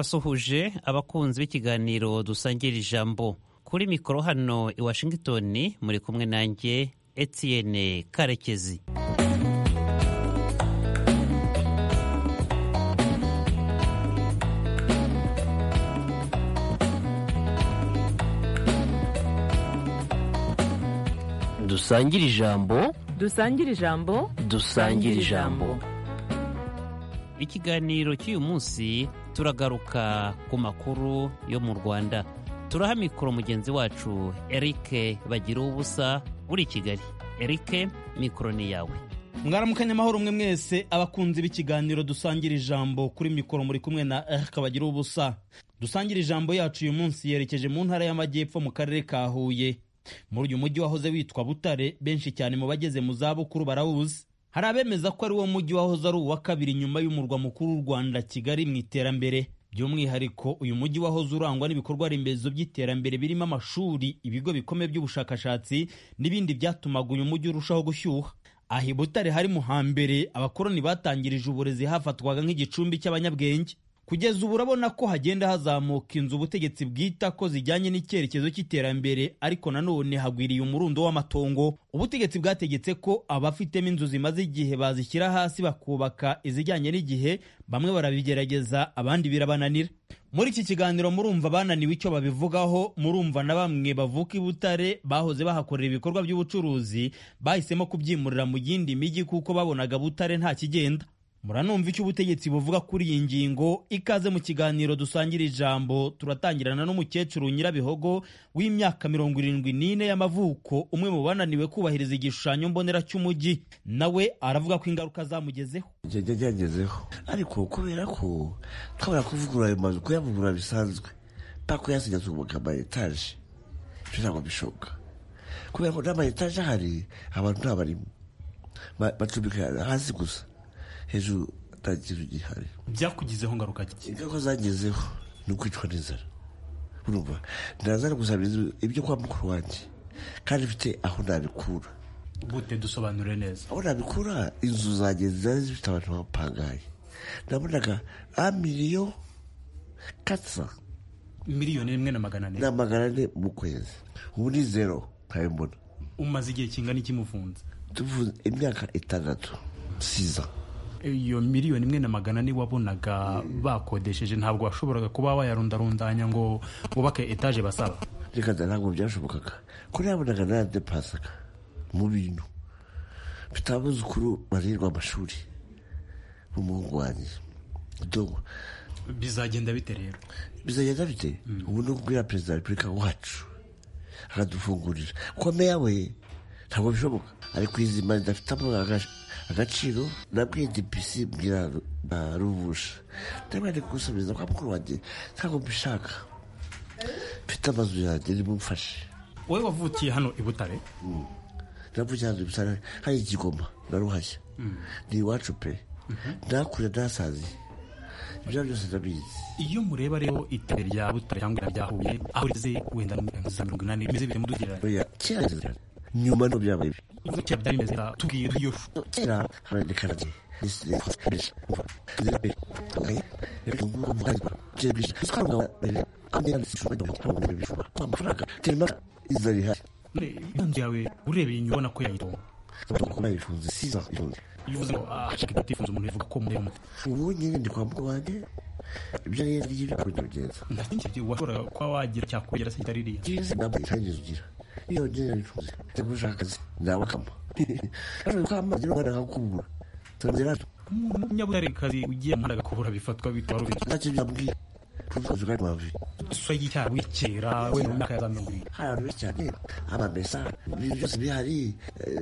ndabasuhuje abakunzi b'ikiganiro dusangira ijambo kuri mikoro hano i washington muri kumwe nanjye etienne karekezi dusangire ijambo dusangire ijambo dusangire ijambo ikiganiro cy'uyu munsi turagaruka ku makuru yo mu rwanda turaha mikoro mugenzi wacu eric bagira ubusa uri i kigali eric mikoro ni yawe mwaramukanya amahoro mwe mwese abakunzi b'ikiganiro dusangira ijambo kuri mikoro muri kumwe na eric bagira ubusa dusangira ijambo yacu uyu munsi yerekeje mu ntara y'amajyepfo mu karere ka huye muri uyu mujyi wahoze witwa butare benshi cyane mu bageze mu zabukuru barawuzi hari abemeza ko ari wo mujyi wahoze ari uwa kabiri nyuma y'umurwa mukuru w'u rwanda kigali mu iterambere by'umwihariko uyu mujyi wahoze urangwa n'ibikorwa remezo by'iterambere birimo amashuri ibigo bikomeye by'ubushakashatsi n'ibindi byatumaga uyu mujyi urushaho gushyuha aha i butare hari mu hambere abakoroni batangirije uburezi hafatwaga nk'igicumbi cy'abanyabwenge kugeza ubu urabona ko hagenda hazamuka inzu ubutegetsi bwita ko zijyanye n'icyerekezo cy'iterambere ariko nanone hagwiriye umurundo w'amatongo ubutegetsi bwategetse ko abafitemo inzu zimaze igihe bazishyira hasi bakubaka izijyanye n'igihe bamwe barabigerageza abandi birabananira muri iki kiganiro murumva bananiwe icyo babivugaho murumva na bamwe bavuka i butare bahoze bahakorera ibikorwa by'ubucuruzi bahisemo kubyimurira mu yindi mijyi kuko babonaga butare nta kigenda muranumva icyo ubutegetsi buvuga kuri iyi ngingo ikaze mu kiganiro dusangira ijambo turatangirana n'umukecuru nyirabihogo w'imyaka mirongo irindwi n'ine y'amavuko umwe mu bananiwe kubahiriza igishushanyo mbonera cy'umujyi nawe aravuga ko ingaruka zamugezeho njya nyagezeho ariko kubera ko twabura kuvugurura ayo mazu kuyavugurura bisanzwe mpaka kuyasigaza umwuga ama etaje ibyo ntabwo bishoboka kubera ko n'ama etaje ahari abantu ntabarimo bacumbika hasi gusa hejuru nta kintu gihari byakugizeho ngaruka ingaruka zagezeho ni ukwicwa n'inzara urumva ntazana gusabiriza ibyo kwa mukuru wanjye kandi mfite aho nabikura gute dusobanure neza aho nabikura inzu zanjye zari zifite abantu bapangaye nabonaga a miliyo katsa miliyoni rimwe na magana ane na magana ane mu kwezi ubu ni zero ntabibona umaze igihe kingana iki mufunze tuvuze imyaka itandatu siza iyo miliyoni imwe na magana ane wabonaga bakodesheje ntabwo washoboraga kuba wayarundarundanya ngo wubake etaje basaba reka ntabwo byashobokaga ko nabonaga naradepasaga mu bintu mfite abuzukuru barerwa amashuri n'umuhungu wanjye dogo bizagenda bite rero bizagenda bite ubu ni ukubwira perezida wa repubulika wacu akadufungurira kuko meya we ntabwo bishoboka ari kwizima ridafite agaciro nabwiye depisi bwira na ruvusha ndabona ari gusabiriza kwa mukuru wanjye ntabwo mbishaka mfite amazu yanjye nimumfashe wowe wavukiye hano i butare navukiye hano i butare hari igigoma na ruhashya ni iwacu pe nakure nasaziye ibyo byose ndabizi iyo mureba rero iterambere rya butare cyangwa irya huye aho rigeze wenda za mirongo inani bimeze bite mudugereranya kera nyuma nto byabaye ibi kera byari bimeze tubwire iyo kera harandikana gihe inzu yawe urebeye inyuma ubona ko yayitunga bivuze ngo hashaka ibitifuza umuntu yavuga ko mureba umuti ubu nyine ndi kwa mukuru wanjye ibyo rero ngibyo bikunda kugenza nta kindi kintu washoboraga kuba wagira cyakwegera se kitari iriya ngizi ntabwo itangiza ugira iyo ngiye bifuza njya gushaka akazi ndabakama kandi ko amazi y'u rwanda kakubura tongera umunyabutarekazi ugiye mu ntara kubura bifatwa bitwa rubi ntacyo byambwiye tuvuze kandi wabi isura y'icyaha wikera wenda mu myaka ya za mirongo irindwi hari abantu benshi cyane amamesa ibintu byose bihari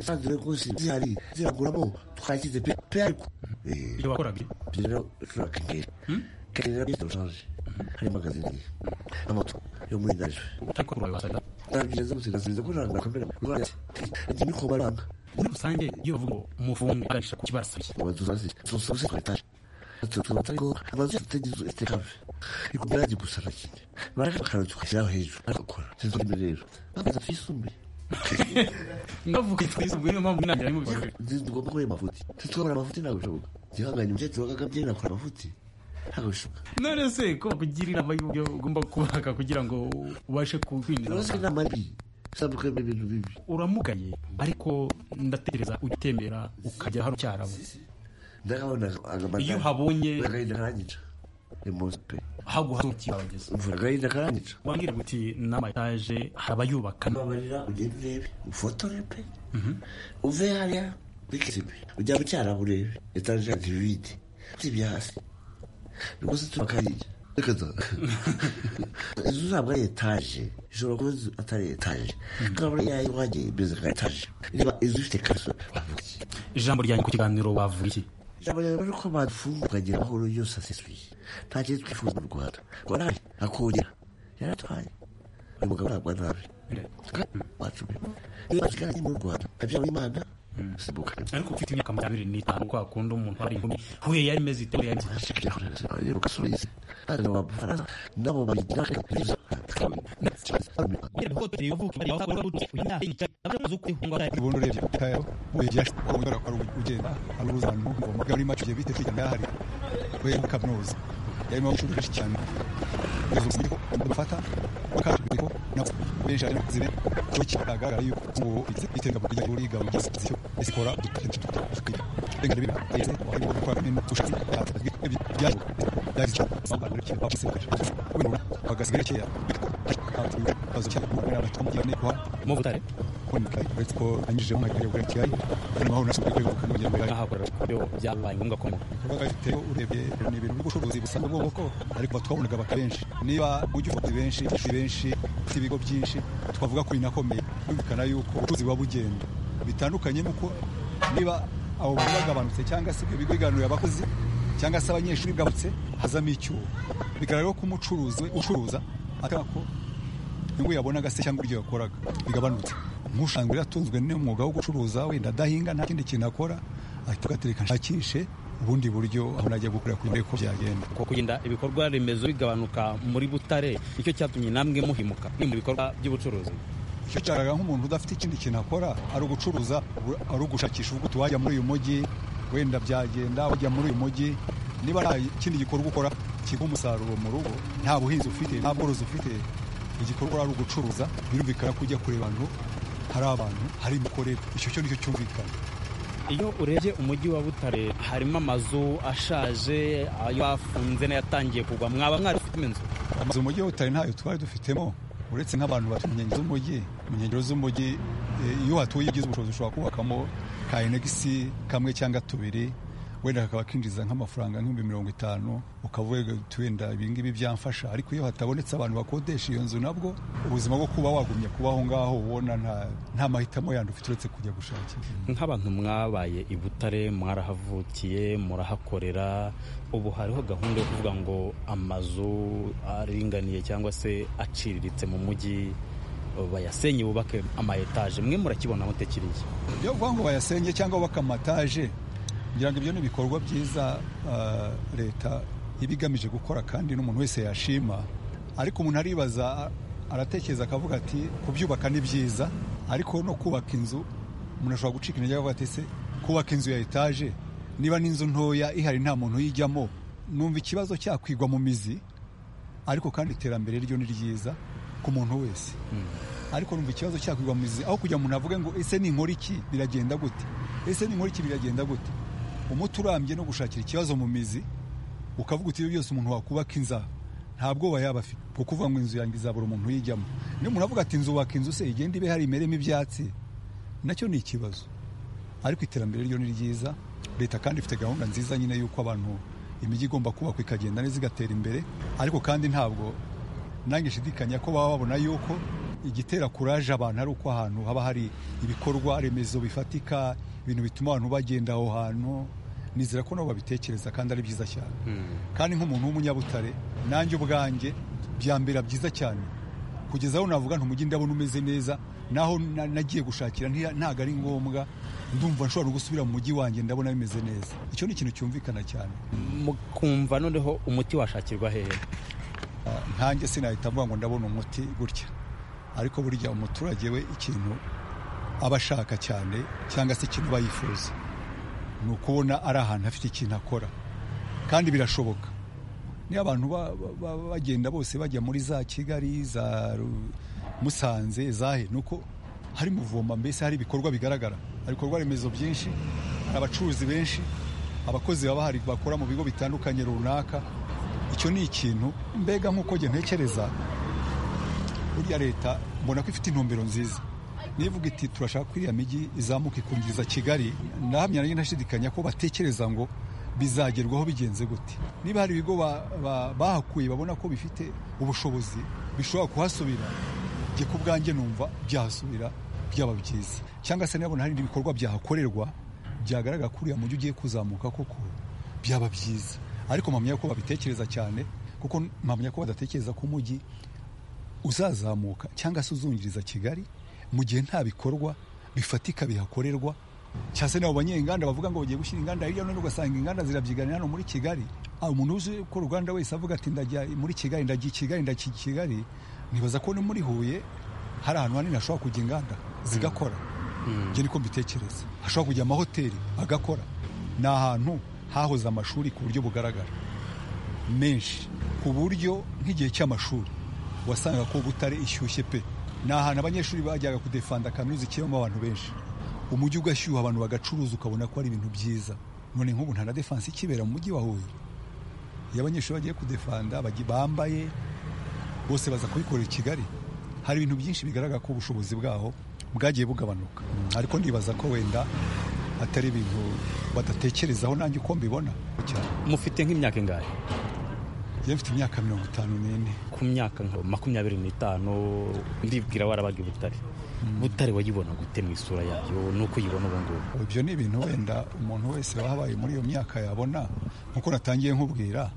sandire rwose zihari ziraguramo twashyize pe pe ariko iyo wakoraga ibyo rero ushobora kengera kengera byo turashanje harimo akazindi n'amato yo muri ndajwe ariko kuri wasaga ntabyiza gusigasiza ko ntabwo bakomera rwose ibyo ni ko baranga muri rusange iyo bavuga ngo umufungo aganisha ku kibarasabye abadusazi tumusabuse ku etaje tubatari ko amazu atagize itekave ariko byaje gusa na kimwe barakara tukashyiraho hejuru bagakora sinzi imbere rero bamaze tuyisumbuye ndavuga twisumbuye niyo mpamvu ntangira mu bikorwa tugomba kuba amafuti tutwabura amafuti ntabwo bishoboka gihanganye umukecuru wagagabye nakora amafuti ntabwo bishoboka none se ko bakugira inama y'uburyo ugomba kubaka kugira ngo ubashe kukwinjira urazi ko inama ari bibi zitandukanye ibintu bibi uramugaye ariko ndatekereza ujya utembera ukajya hano cyarabo ndakabona agamata Iyo uhabonye- agahinda karanyica ni munsi pe haguha kirabageza mvura agahinda karanyica wambwira ngo uti n'amataje hari abayubaka babarira ugenda urebe ufotore pe uve hariya muri kizime ujya mu cyarabu urebe etaje ya ntibibindi zibya hasi rwose turakariya reka da inzu ntabwo ari etaje ishobora kuba inzu atari etaje nkabura yayo iwanjye imeze nka etaje niba inzu ifite kaso bavuga iki ijambo ryanjye ku kiganiro bavuga iki ijambo rero ni uko badufunganye amahoro yose asesuye nta kintu twifuza mu rwanda ngo nabi akongera yaratwaye uyu mugabo ntabwo nabi wacu pe niba tugaranye mu rwanda abyawe imana simbuka ariko ufite imyaka makumyabiri n'itanu kwa kundi umuntu ari inkumi huye yari imeze ite huye yari imeze Ashaka kugira ngo arebe uko asubiza. Kandi abo bafaransa nabo babigira neza. ubundi urebye tayo urebye kubera ko ari ugenda ari uruzana rw'ingoma bwari macuye bite kwiga ndahari we kaminuza yarimo inshuro nyinshi cyane ubuvuzi ko bafata bakatubwira ko nabo benshi ari bakuzire cyo kigaragara yuko ngo iteka kugira ngo uriga ugeze icyo isikora dukwiye Benga ribi ayese ari mu kwa mimi tushatse atatwe bya bya bya sabana ryo bakise kwinura bagasigara cyeya bazucya kubera batumvira ne kwa mu butare kuboneka uretse ko anyujije mu mwanya wa kigali hanyuma aho nashobora kwiga kugira ngo ngere nk'ahakorera byo byabaye ngombwa ko mu- kuba bafite urebye ni ibintu by'ubucuruzi busanzwe bw'ubwoko ariko twabonaga abaka benshi niba ujya ufata benshi ufite benshi ufite ibigo byinshi twavuga ko binakomeye byumvikana yuko ubucuruzi buba bugenda bitandukanye n'uko niba abo bantu bagabanutse cyangwa se ibyo bigo biganurira abakozi cyangwa se abanyeshuri bigarutse hazamo icyuho bigaragara ko umucuruzi we ucuruza atanga ko inyungu yabonaga se cyangwa ibyo yakoraga bigabanutse nk'usanzwe yatunzwe n'umwuga wo gucuruza wenda adahinga nta kindi kintu akora ahita agatereka nshakishe ubundi buryo aho najya gukorera kugira ngo urebe ko byagenda ko kugenda ibikorwa remezo bigabanuka muri butare nicyo cyatumye namwe muhimuka ni mu bikorwa by'ubucuruzi icyo cyaraga nk'umuntu udafite ikindi kintu akora ari ugucuruza ur- ari ugushakisha ubuto wajya muri uyu mujyi wenda byagenda wajya muri uyu mujyi niba nta kindi gikorwa ukora kiguha umusaruro mu rugo nta buhinzi ufite nta bworozi ufite igikorwa ari ugucuruza birumvikana ko ujya kureba ahantu hari abantu hari imikorere icyo cyo nicyo cyumvikana iyo urebye umujyi wa butare harimo amazu ashaje ayo bafunze n'ayatangiye kugwa mwaba mwarifitemo inzu amazu mu mujyi wa butare ntayo twari dufitemo uretse nk'abantu batuye mu nkengero z'umujyi mu nkengero z'umujyi eh, iyo hatuye ibyiza ubushobozi ushobora kubakamo ka enegisi kamwe cyangwa tubiri wenda kakaba kinjiza nk'amafaranga nk'ibihumbi mirongo itanu ukavuga uti wenda ibingibi byamfasha ariko iyo hatabonetse abantu bakodesha iyo nzu nabwo ubuzima bwo kuba wagumya kuba aho ngaho ubona nta- nta mahitamo yandi ufite uretse kujya gushakira nk'abantu mwabaye i butare mwarahavukiye murahakorera ubu hariho gahunda yo kuvuga ngo amazu aringaniye cyangwa se aciriritse mu mujyi bayasenye bubake ama etaje mwe murakibona aho tekiriye yo kuvuga ngo bayasenge cyangwa bakamataje ngira ngo ibyo ni ibikorwa byiza ah, leta iba igamije gukora kandi n'umuntu wese yashima ariko umuntu aribaza a- aratekereza akavuga ati kubyubaka ni byiza ariko no kubaka inzu umuntu ashobora gucika intege akavuga ati se kubaka inzu ya etaje niba n'inzu ntoya ihari nta muntu uyijyamo numva ikibazo cyakwigwa mu mizi ariko kandi iterambere ryo ni ryiza ku muntu wese ariko numva ikibazo cyakwigwa mu mizi aho kugira umuntu avuge ngo ese ninkora iki biragenda gute ese ninkora iki biragenda gute umuti urambye no gushakira ikibazo mu mizi ukavuga uti ibi byose umuntu wakubaka inzara nta bwoba yaba afite bwo kuvuga ngo inzu yanjye izabura umuntu uyijyamo niyo umuntu avuga ati inzu waka inzu se igenda ibe hari imeremo ibyatsi nacyo ni ikibazo ariko iterambere ryo ni ryiza leta kandi ifite gahunda nziza nyine y'uko abantu imijyi igomba kubakwa ikagenda neza igatera imbere ariko kandi ntabwo nange nshidikanya ko baba babona yuko igitera kuraje abantu ari uko ahantu haba hari ibikorwa remezo bifatika ibintu bituma abantu bagenda aho hantu nizera ko nabo babitekereza kandi ari byiza cyane kandi nk'umuntu w'umunyabutare nanjye ubwanjye byambera byiza cyane kugeza aho navuga ntumujyi ndabona umeze neza naho na- nagiye gushakira nti- ntabwo ari ngombwa ndumva nshobora gusubira mu mujyi wanjye ndabona bimeze neza icyo ni ikintu cyumvikana cyane mukumva noneho umuti washakirwa hehe ntanjye sinahita mvuga ngo ndabona umuti gutya ariko burya umuturage we ikintu aba ashaka cyane cyangwa se ikintu aba yifuza ni ukubona ari ahantu afite ikintu akora kandi birashoboka niyo abantu ba- ba- ba- bagenda bose bajya muri za kigali za Ru- musanze zahe ni uko hari muvoma mbese hari ibikorwa bigaragara hari ibikorwa remezo byinshi hari abacuruzi benshi abakozi baba bahari bakora mu bigo bitandukanye runaka icyo ni ikintu mbega nk'uko njye ntekereza burya leta mbona ko ifite intumbero nziza nivuga iti turashaka ko iriya mijyi izamuka ikungiriza kigali ndahamya nanjye ntashidikanya ko batekereza ngo bizagerwaho bigenze gute niba hari ibigo ba- ba- bahakuye babona ko bifite ubushobozi bishobora kuhasubira njye ku bwanjye numva byahasubira byaba byiza cyangwa se nabona hari ibindi bikorwa byahakorerwa byagaragara ko uriya mujyi ugiye kuzamuka koko byaba byiza ariko mpamya ko babitekereza cyane kuko mpamya ko badatekereza ko umujyi uzazamuka cyangwa se uzungiriza kigali mu gihe nta bikorwa bifatika bihakorerwa cyangwa se nabo banyenganda bavuga ngo bagiye gushyira inganda hirya no hino ugasanga inganda zirabyiganira hano muri kigali aho umuntu uzi ko uruganda wese avuga ati ndajya muri kigali ndajya i kigali ndajya i kigali nibaza ko no muri huye hari ahantu hanini hashobora kujya inganda zigakora njye niko mbitekereza hashobora kujya amahoteli agakora ni ahantu hahoze amashuri ku buryo bugaragara menshi ku buryo nk'igihe cy'amashuri wasanga ko Butare ishyushye pe ni ahantu abanyeshuri bajyaga kudefanda kaminuza ikibamo abantu benshi umujyi ugashyuha abantu bagacuruza ukabona ko ari ibintu byiza none nk'ubu nta na defanse ikibera mu mujyi wa huye iyo abanyeshuri bagiye kudefanda baji- bambaye bose baza kubikorera i kigali hari ibintu byinshi bigaragara ko ubushobozi bwaho bwagiye bugabanuka ariko ndibaza ko wenda atari ibintu badatekerezaho nanjye uko mbibona cyane mufite nk'imyaka ingahe njyewe mfite imyaka mirongo itanu n'ine ku myaka nka makumyabiri n'itanu ndibwira warabaga i butare butare wayibona gute mu isura yayo nuko uyibona ubu ngubu ibyo ni ibintu wenda umuntu wese wahabaye muri iyo myaka yabona nkuko natangiye nkubwira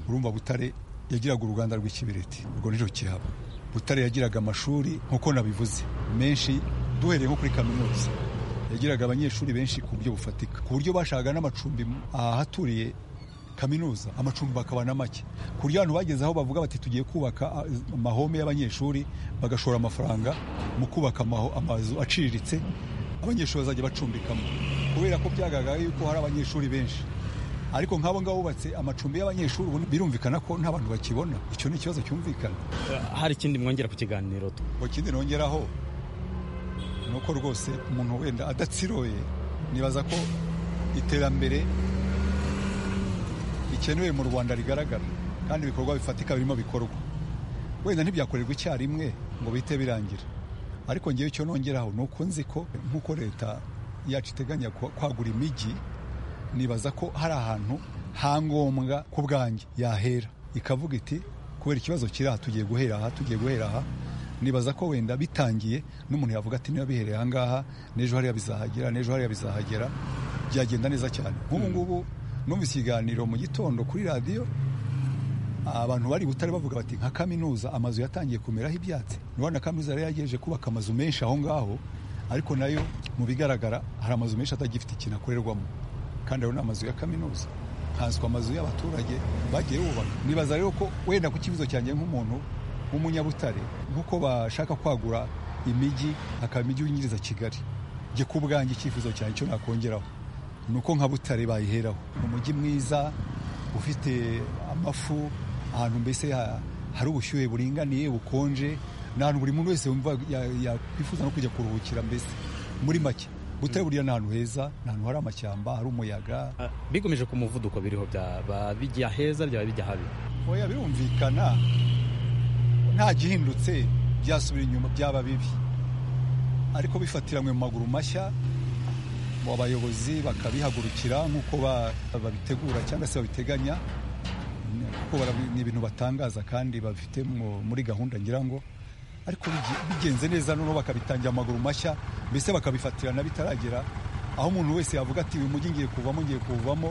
urumva butare yagiraga uruganda rw'ikibiriti urwo nirwo kihaba butare yagiraga amashuri nkuko nabivuze menshi duhereye nko kuri kaminuza yagiraga abanyeshuri benshi ku buryo bufatika ku buryo bashakaga n'amacumbi ahaturiye kaminuza amacumbi bakaba na make ku buryo abantu bageze aho bavuga bati tugiye kubaka ah, amahome y'abanyeshuri bagashora amafaranga mu kubaka amaho- amazu aciriritse abanyeshuri bazajya bacumbikamo kubera ko byagaragara yuko hari abanyeshuri benshi ariko nk'abo ngabo bubatse amacumbi y'abanyeshuri ubu birumvikana ko nta bantu bakibona icyo ni ikibazo cyumvikana hari ikindi mwongera ku kiganiro ngo ikindi nongeraho ni uko rwose umuntu wenda adatsiroye nibaza ko iterambere rikenewe mu rwanda rigaragara kandi ibikorwa bifatika birimo bikorwa wenda ntibyakorerwa icyarimwe ngo bihite birangira ariko ngewe icyo nongeraho ni uko nzi ko nk'uko leta yacu iteganya kwa- kwagura imijyi nibaza ko hari ahantu ha ngombwa ku bwanjye yahera ikavuga iti kubera ikibazo kiri aha tugiye guhera aha tugiye guhera aha nibaza ko wenda bitangiye n'umuntu yavuga ati niba bihereye aha ngaha n'ejo hariya bizahagera n'ejo hariya bizahagera byagenda neza cyane nk'ubu ngubu numvise ikiganiro mu gitondo kuri radiyo abantu bari butare bavuga bati nka kaminuza amazu yatangiye kumeraho ibyatsi niba na kaminuza yari yagejeje kubaka amazu menshi aho ngaho ariko nayo mu bigaragara hari amazu menshi atagifite ikintu akorerwamo kandi ayo ni amazu ya kaminuza nkanswe amazu y'abaturage bagiye bubaka nibaza rero ko wenda ku kibazo cyanjye nk'umuntu w'umunyabutare nk'uko bashaka kwagura imijyi hakaba imijyi yinjiriza kigali njye ku bwanjye icyifuzo cyanjye cyo nakongeraho ni uko nka butare bayiheraho ni umujyi mwiza ufite amafu ahantu mbese ha- hari ubushyuhe buringaniye bukonje ni ahantu buri muntu wese wumva ya- yakwifuza no kujya kuruhukira mbese muri make butare buriya ni ahantu heza ni ahantu hari amashyamba hari umuyaga bigamije ku muvuduko biriho byaba bijya heza byaba bijya habi oya birumvikana nta gihindutse byasubira inyuma byaba bibi ariko bifatiranywe mu maguru mashya mu bayobozi bakabihagurukira nk'uko ba- babitegura cyangwa se babiteganya kuko barabi- ni ibintu batangaza kandi bafite mu- muri gahunda ngira ngo ariko bigi- bigenze neza noneho bakabitangira amaguru mashya mbese bakabifatirana bitaragera aho umuntu wese yavuga ati uyu mujyi ngiye kuvamo ngiye kuwuvamo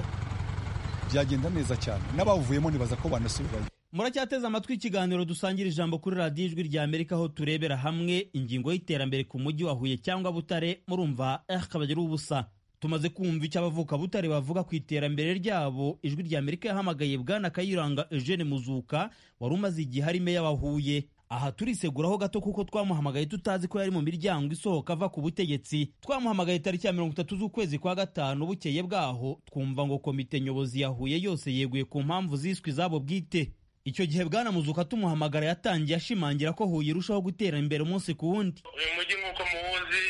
byagenda neza cyane n'abawuvuyemo nibaza ko banasubirayo muracyateze amatwi ikiganiro dusangira ijambo kuri radiyo ijwi rya amerika aho turebera hamwe ingingo y'iterambere ku mujyi wa huye cyangwa butare murumva eh kabagira ubusa tumaze kumva icyo abavuka butare bavuga ku iterambere ryabo ijwi rya amerika yahamagaye bwana kayiranga eugene muzuka wari umaze igihe ari meya wa huye aha turiseguraho gato kuko twamuhamagaye tutazi ko yari mu miryango isohoka ava ku butegetsi twamuhamagaye tariki ya mirongo itatu z'ukwezi kwa gatanu bukeye bwaho twumva ngo komite nyobozi yahuye yose yeguye ku mpamvu ziswe izabo bwite icyo gihe bwana muzuka tumuhamagara yatangiye ashimangira ko huye irushaho gutera imbere umunsi ku wundi uyu mujyi nk'uko muwuzi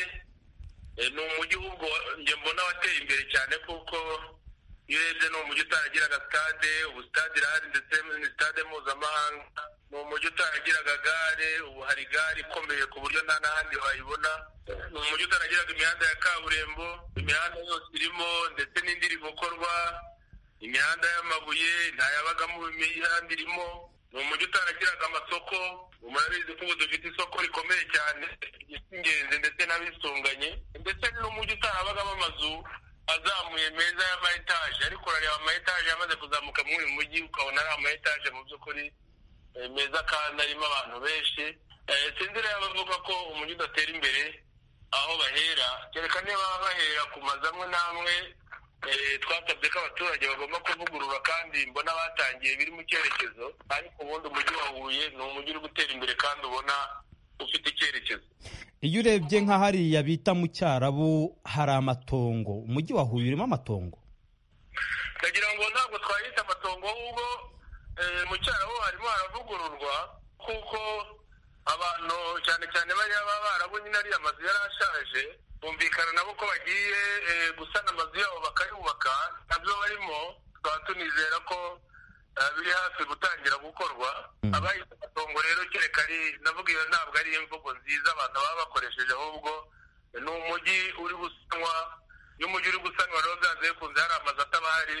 eh, ni umujyi ahubwo njye mbona wateye imbere cyane kuko iyo urebye ni umujyi utaragiraga stade ubu stade irahari ndetse ni stade mpuzamahanga ni umujyi utaragiraga gare ubu hari gare ikomeye ku buryo nta n'ahandi wayibona ni umujyi utaragiraga imihanda ya kaburimbo imihanda yose irimo ndetse n'indi iri gukorwa imihanda y'amabuye ntayabagamo imihanda irimo ni umujyi utaragiraga amasoko ubu murabizi ko ubu dufite isoko rikomeye cyane ry'ingenzi ndetse n'abisunganye ndetse n'umujyi utarabagamo amazu azamuye meza y'ama etaje ariko urareba ama etaje yamaze kuzamuka muri uyu mujyi ukabona ari ama etaje mu by'ukuri eh, meza kandi arimo abantu benshi Eh, sinzi rero abavuga ko umujyi udatera imbere aho bahera kereka niba bahera ku mazu amwe n'amwe Eh, twasabye ko abaturage bagomba kuvugurura kandi mbona batangiye biri mu cyerekezo ariko ubundi umujyi wa huye ni umujyi uri gutera imbere kandi ubona ufite icyerekezo iyo urebye nka hariya bita mu cyarabu hari amatongo umujyi wa huye urimo amatongo ndagira ngo ntabwo twahita amatongo ahubwo eh, mu cyarabu harimo haravugururwa kuko abantu cyane cyane bariya b'abarabu nyine ariya amazu yari ashaje bumvikana nabo ko bagiye eh, gusana amazu yabo bakayubaka nabyo barimo tukaba tunizera ko eh, biri hafi gutangira gukorwa abayita amatongo rero kereka ari navuga iyo ntabwo ari imvugo nziza abantu baba bakoresheje ahubwo ni umujyi uri gusanwa iyo umujyi uri gusanwa rero byanze bikunze hari amazu ataba ahari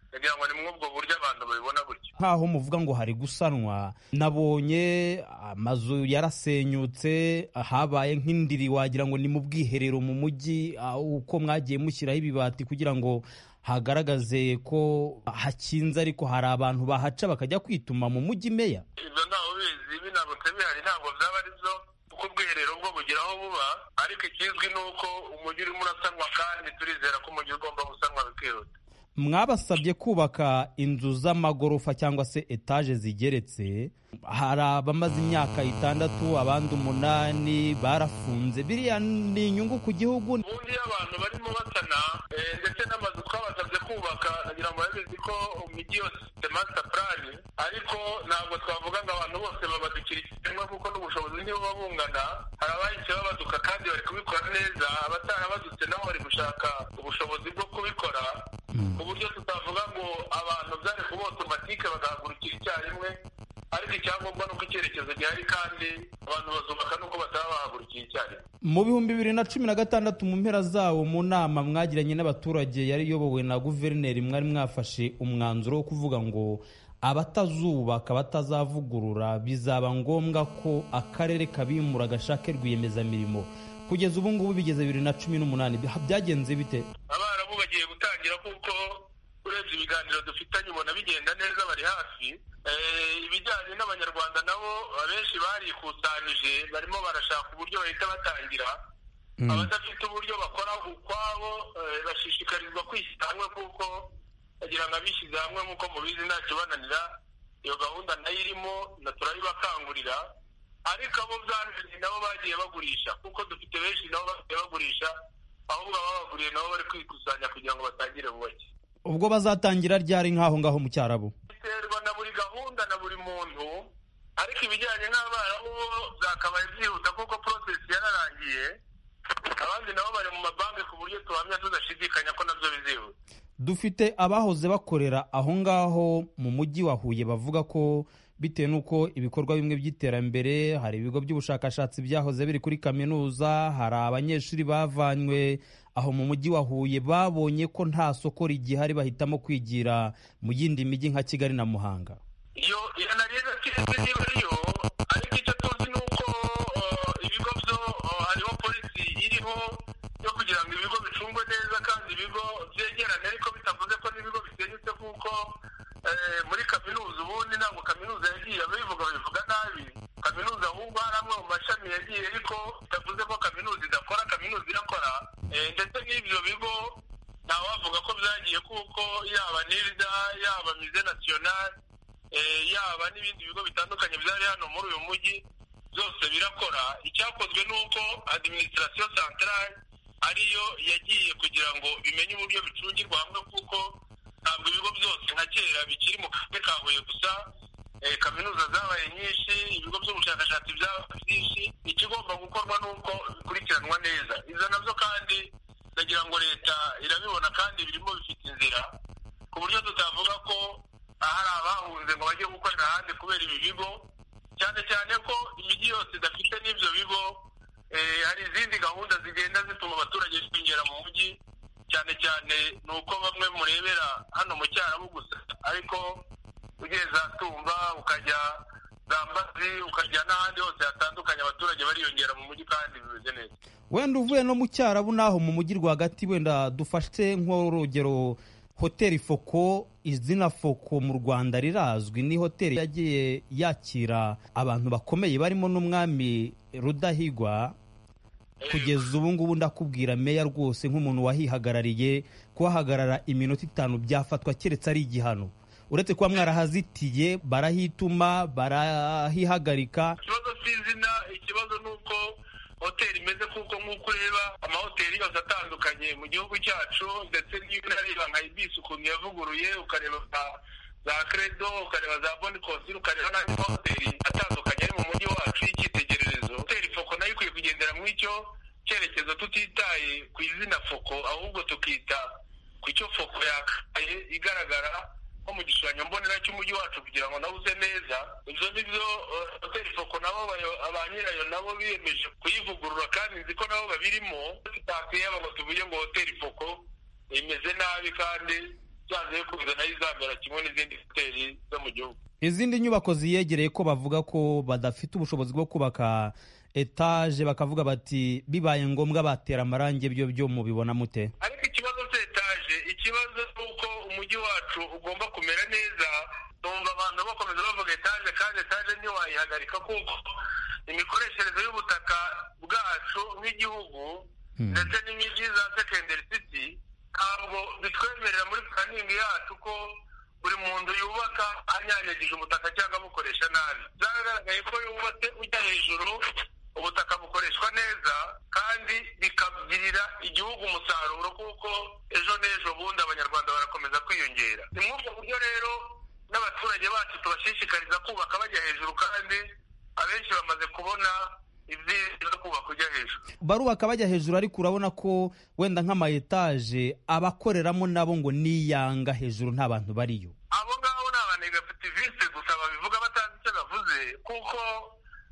ndagira ngo ni muri ubwo buryo abantu babibona gutyo nk'aho muvuga ngo hari gusanwa nabonye amazu yarasenyutse habaye nk'indiri wagira ngo ni mu bwiherero mu mujyi ah, uko mwagiye mushyiraho ibibati kugira ngo hagaragaze ko hakinze ariko hari abantu bahaca bakajya kwituma mu mujyi meya ibyo ntawe ubizi ibi ntabwo bihari ntabwo byaba ari byo kuko ubwiherero bwo bugira aho buba ariko ikizwi ni uko umujyi urimo urasanwa kandi turizera ko umujyi ugomba gusanwa bikihuta mwabasabye kubaka inzu z'amagorofa cyangwa se etaje zigeretse hari abamaze imyaka itandatu abandi umunani barafunze biriya ni inyungu ku gihugu ubundi iyo abantu barimo basana eh, ndetse n'amazu twabasabye kubaka nagira ngo babizi ko umujyi yose ufite master plan ariko ntabwo twavuga ngo abantu bose babadukira ikiremwa kuko n'ubushobozi ntibuba bungana hari abahise babaduka kandi bari kubikora neza abatarabadutse nabo bari gushaka ubushobozi bwo kubikora ku buryo tutavuga ngo abantu byari kuba otomatike bagahagurukira icyarimwe ariko icyangombwa ni uko icyerekezo gihari kandi abantu bazubaka n'uko bataba bahagurukiye icyarimwe mu bihumbi bibiri na cumi na gatandatu mu mpera zawo mu nama mwagiranye n'abaturage yari iyobowe na guverineri mwari mwafashe umwanzuro wo kuvuga ngo abatazubaka batazavugurura bizaba ngombwa ko akarere kabimura gashake rwiyemezamirimo kugeza ubu ngubu bigeze bibiri na cumi n'umunani Bya- byagenze bite abarabu bagiye gutangira kuko urebye ibiganiro dufitanye ubona bigenda neza bari hafi Eh, ibijyanye n'abanyarwanda nabo abenshi barikusanije barimo barashaka uburyo bahita batangira abadafite uburyo bakora ukwabo eh, bashishikarizwa kwishyira hamwe kuko bagira ngo abishyize hamwe nk'uko mubizi nta kibananira iyo gahunda nayo irimo na turayibakangurira ariko abo byananiye nabo bagiye bagurisha kuko dufite benshi nabo bagiye bagurisha ahubwo ababaguriye nabo bari kwikusanya kugira ngo batangire bubake ubwo bazatangira ryari nk'aho ngaho mu cyarabu biterwa na buri gahunda na buri muntu ariko ibijyanye n'abarabu bo byakabaye byihuta kuko porosesi yararangiye abandi nabo bari mu mabanki ku buryo tuhamya tudashidikanya ko nabyo bizihuta dufite abahoze bakorera aho ngaho mu mujyi wa Huye bavuga ko bitewe n'uko ibikorwa bimwe by'iterambere hari ibigo by'ubushakashatsi byahoze biri kuri kaminuza hari abanyeshuri bavanywe aho mu mujyi wa Huye babonye ko nta soko rigihari bahitamo kwigira mu yindi mijyi nka Kigali na Muhanga iyo iyo nari ntakinze niba ariyo ariko icyo tuzi ni uko eh, ibigo byo eh, hariho polisi iriho yo kugira ngo ibigo bicungwe neza kandi ibigo byegerane ariko bitavuze ko n'ibigo bisenyutse kuko eh, muri kaminuza ubundi ntabwo kaminuza yagiye ababivuga babivuga nabi kaminuza ahubwo hari amwe mu mashami yagiye ariko bitavuze ko kaminuza idakora kaminuza irakora Eh, ndetse n'ibyo bigo ntawavuga ko byagiye kuko yaba nirda yaba mize nasiyonari eh, yaba n'ibindi bigo bitandukanye byari hano muri uyu mujyi zose birakora icyakozwe ni uko adiminisitirasiyo santarari ariyo yagiye kugira ngo bimenye uburyo bicungirwa hamwe kuko ntabwo ibigo byose nka kera bikiri mu karere ka huye gusa eh, kaminuza zabaye nyinshi ibigo by'ubushakashatsi byabaye byinshi ikigomba gukorwa ni uko bikurikiranwa neza izo nabyo kandi ndagira ngo leta irabibona kandi birimo bifite inzira ku buryo tutavuga ko ahari abahunze ngo bajye gukorera ahandi kubera ibi bigo cyane cyane ko imijyi yose idafite n'ibyo bigo eh, hari izindi gahunda zigenda zituma abaturage binjira mu mujyi cyane cyane ni uko bamwe murebera hano mu cyarabu gusa ariko ugeze atumba ukajya zambazi ukajya n'ahandi hose hatandukanye abaturage bariyongera mu mujyi kandi bimeze neza wenda uvuye no mu cyarabu naho mu mujyi rwagati wenda dufashe nk'urugero hoteli foko izina foko mu rwanda rirazwi ni hoteli yagiye yakira abantu bakomeye barimo n'umwami rudahigwa kugeza ubu ngubu ndakubwira meya rwose nk'umuntu wahihagarariye kuhahagarara iminota itanu byafatwa keretse ari igihano uretse kuba mwarahazitiye barahituma barahihagarika ikibazo cy'izina ikibazo ni uko hoteli imeze kuko nk'uko ureba amahoteli yose atandukanye mu gihugu cyacu ndetse n'iyo unareba nka ibisi ukuntu yavuguruye ukareba za- za credo ukareba za bonikosi ukareba n'andi mahoteli atandukanye ari mu mujyi wacu y'icyitegererezo hoteli foko nayo ikwiye kugendera muri icyo cyerekezo tutitaye ku izina foko ahubwo tukita ku icyo foko yakaye igaragara nko mu gishushanyo mbonera cy'umujyi wacu kugira ngo nawe use neza ibyo ngibyo eh, hoteli foko nabo bayo- ba nyirayo nabo biyemeje kuyivugurura kandi nzi ko nabo babirimo tutakuyaba ngo tuvuge ngo hoteli foko imeze nabi kandi byanze bikunze nayo izamera kimwe n'izindi hoteli zo mu gihugu izindi nyubako ziyegereye ko bavuga ko badafite ubushobozi bwo kubaka etaje bakavuga bati bibaye ngombwa batera amarangi byo byo mubibona mute ariko ikibazo cya etaje ikibazo ni uko umujyi wacu ugomba kumera neza numva abantu bakomeza bavuga etaje kandi etaje ntiwayihagarika kuko imikoreshereze y'ubutaka bwacu nk'igihugu ndetse n'imijyi za secondary city ntabwo bitwemerera muri puraningi yacu ko buri muntu yubaka anyanyagije ubutaka cyangwa abukoresha nabi byagaragaye ko yubatse ujya hejuru ubutaka bukoreshwa neza kandi bikagirira igihugu umusaruro kuko ejo n'ejo bundi abanyarwanda barakomeza kwiyongera ni muri ubwo buryo rero n'abaturage bacu tubashishikariza kubaka bajya hejuru kandi abenshi bamaze kubona ibyiza byo kubaka ujya hejuru barubaka bajya hejuru ariko urabona ko wenda nk'ama etaje abakoreramo nabo ngo niyanga hejuru nta bantu bariyo abo ngabo ni abanegativiste gusa babivuga batazi icyo bavuze kuko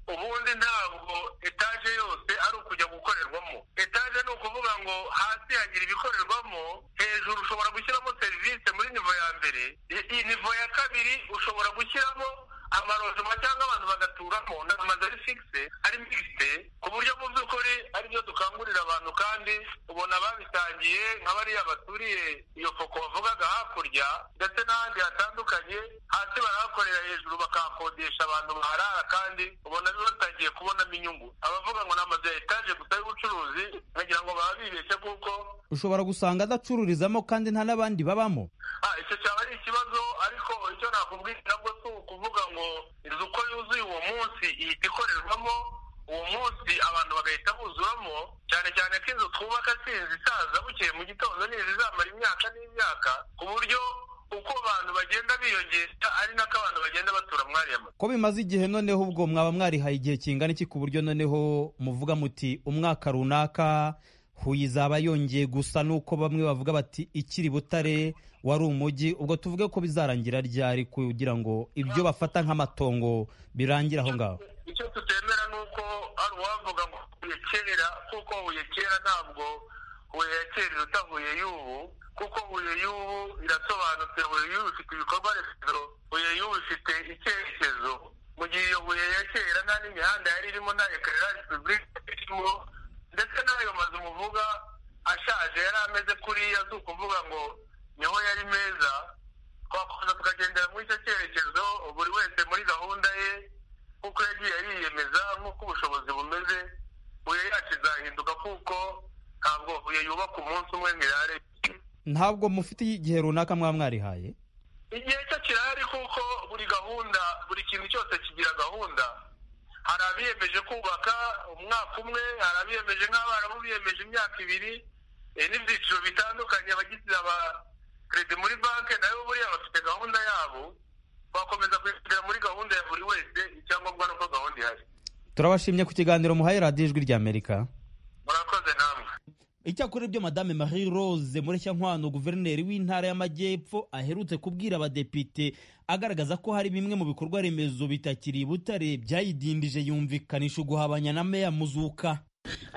ubundi ntabwo etaje yose ari ukujya gukorerwamo etaje ni ukuvuga ngo hasi hagira ibikorerwamo hejuru ushobora gushyiramo serivisi muri nivo ya mbere I- iyi nivo ya kabiri ushobora gushyiramo amarojima cyangwa abantu bagaturamo ni amazu ari fikise ari mikisite ku buryo mu by'ukuri ari byo dukangurira abantu kandi ubona babitangiye nka bariya baturiye iyo foko wavugaga hakurya ndetse n'ahandi hatandukanye hasi barahakorera hejuru bakahakodesha abantu baharara kandi ubona batangiye kubonamo inyungu abavuga ngo ni amazu ya etaje gusa y'ubucuruzi nkagira ngo baba bibeshye kuko ushobora gusanga adacururizamo kandi nta n'abandi babamo Ah, icyo cyaba ari ikibazo ariko icyo nakubwira nabwo si ukuvuga ngo inzu uko yuzuye uwo munsi ihita ikorerwamo uwo munsi abantu bagahita buzuramo cyane cyane ko inzu twubaka si inzu isaza bukeye mu gitondo ni inzu izamara imyaka n'imyaka ku buryo uko abantu bagenda biyongera ari nako abantu bagenda batura muri ariya mazu ko bimaze igihe noneho ubwo mwaba mwarihaye igihe kingana iki ku buryo noneho muvuga muti umwaka runaka huye izaba yongeye gusa nuko bamwe bavuga bati ikiri butare wari umujyi ubwo tuvuge ko bizarangira ryari kugira ngo ibyo bafata nk'amatongo birangire aho ngaho icyo tutemera ni uko hari uwavuga ngo huye kera kuko huye kera ntabwo huye ya kera iruta huye y'ubu kuko huye y'ubu irasobanutse huye y'ubu ifite ibikorwa remezo huye y'ubu ifite icyerekezo mu gihe iyo huye ya kera nta n'imihanda yari irimo nta ekara ya repubulika yari irimo ndetse n'ayo mazu muvuga ashaje yari ameze kuriya si ukuvuga ngo niho yari meza twakomeza tukagendera muri icyo cyerekezo buri wese muri gahunda ye kuko yagiye yiyemeza nk'uko ubushobozi bumeze huye yacu izahinduka kuko ntabwo huye yubaka umunsi umwe ngo irare ntabwo mufite igihe runaka mwaba mwarihaye igihe cyo kirahari kuko buri gahunda buri kintu cyose kigira gahunda hari abiyemeje kubaka umwaka umwe hari abiyemeje nk'abarabu biyemeje imyaka ibiri eh, n'ibyiciro bitandukanye abagize aba keredi muri banki nayo buriya bafite gahunda yabo bakomeza kwishyurira muri gahunda ya buri wese icyangombwa nuko gahunda ihari turabashimye ku kiganiro muhaye radiyo ijwi ry'amerika murakoze namwe icyakora ibyo madame marie rose nkwano guverineri w'intara y'amajyepfo aherutse kubwira abadepite agaragaza ko hari bimwe mu bikorwa remezo bitakiri i butare byayidindije yumvikanisha uguhabanya na meya muzuka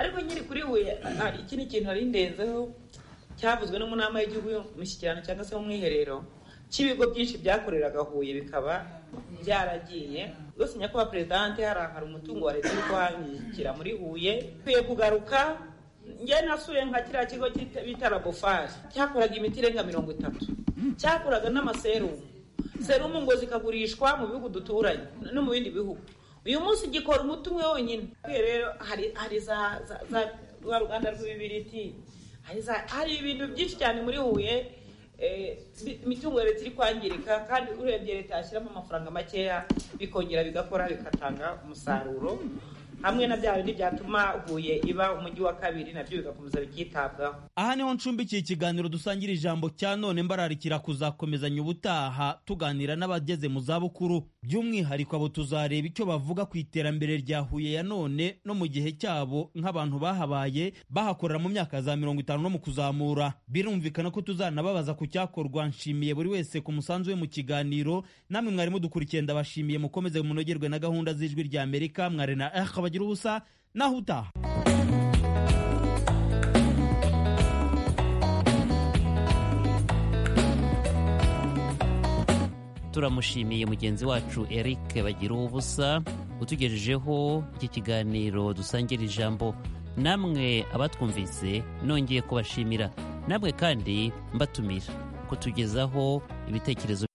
ariko nyiri kuri we hari ikindi kintu hari indenzeho cyavuzwe no mu nama y'igihugu y'umushyikirano cyangwa se mu mwiherero cy'ibigo byinshi byakoreraga huye bikaba byaragiye rwose nyakubahwa perezidante hariya hari umutungo wa leta uri kuhanyikira muri huye ukwiye kugaruka njye nasuye nka kiriya kigo cyita- bita labofari cyakoraga imiti irenga mirongo itatu cyakoraga n'amaserumu serumu ngo zikagurishwa mu bihugu duturanye no mu bindi bihugu uyu munsi gikora umuti umwe wonyine Kwiye rero hari hari za za- za rwa ruganda rw'ibibiriti hari za hari ibintu byinshi cyane muri huye eh, bi- imitungo ya leta iri kwangirika kandi urebye leta yashyiramo amafaranga makeya bikongera bigakora bigatanga umusaruro hamwe na bya bindi byatuma huye iba umujyi wa kabiri nabyo bigakomeza bikitabwaho aha niho ncumbikiye ikiganiro dusangira ijambo cya none mbararikira kuzakomezanya ubutaha tuganira n'abageze mu zabukuru by'umwihariko abo tuzareba icyo bavuga ku iterambere rya huye ya none no mu gihe cyabo nk'abantu bahabaye bahakorera mu myaka za mirongo itanu no mu kuzamura birumvikana ko tuzanababaza ku cyakorwa nshimiye buri wese ku musanzu we mu kiganiro namwe mwarimo dukurikiye ndabashimiye mukomeze munogerwe na gahunda z'ijwi rya amerika mwari na eh bagira ubusa naho utaha turamushimiye mugenzi wacu eric bagira ubusa utugejejeho iki kiganiro dusangira ijambo namwe abatwumvise nongeye kubashimira namwe kandi mbatumira kutugezaho ibitekerezo